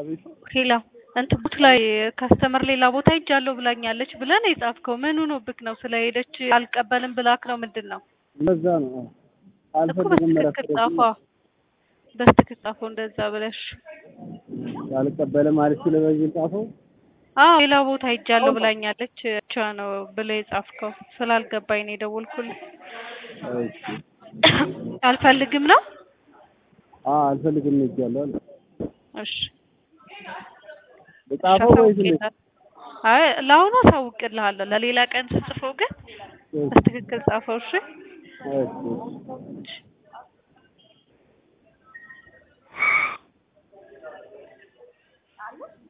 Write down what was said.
አቤት ሄላ እንትን ቡት ላይ ካስተመር ሌላ ቦታ ሄጃለሁ ብላኛለች ብለን የጻፍከው ምን ሆኖብክ ነው? ስለሄደች አልቀበልም ብላክ ነው ምንድን ነው? ለዛ ነው አዎ። እኮ አልፈልግም በስትክክል መረፈድ ጻፏ፣ በስትክክል ጻፈው እንደዛ ብለሽ። አልቀበልም አለች ለበዚህ ጻፈው አዎ ሌላ ቦታ ሄጃለሁ ብላኛለች ብቻ ነው ብለህ የጻፍከው። ስላልገባኝ ነው የደወልኩልህ። እሺ አልፈልግም ነው? አዎ አልፈልግም እጃለሁ አለ እሺ ጻፈው ወይስ እንዴት? አይ ለአሁኑ አሳውቅልሃለሁ። ለሌላ ቀን ስጽፈው ግን በስትክክል ጻፈው። እሺ እሺ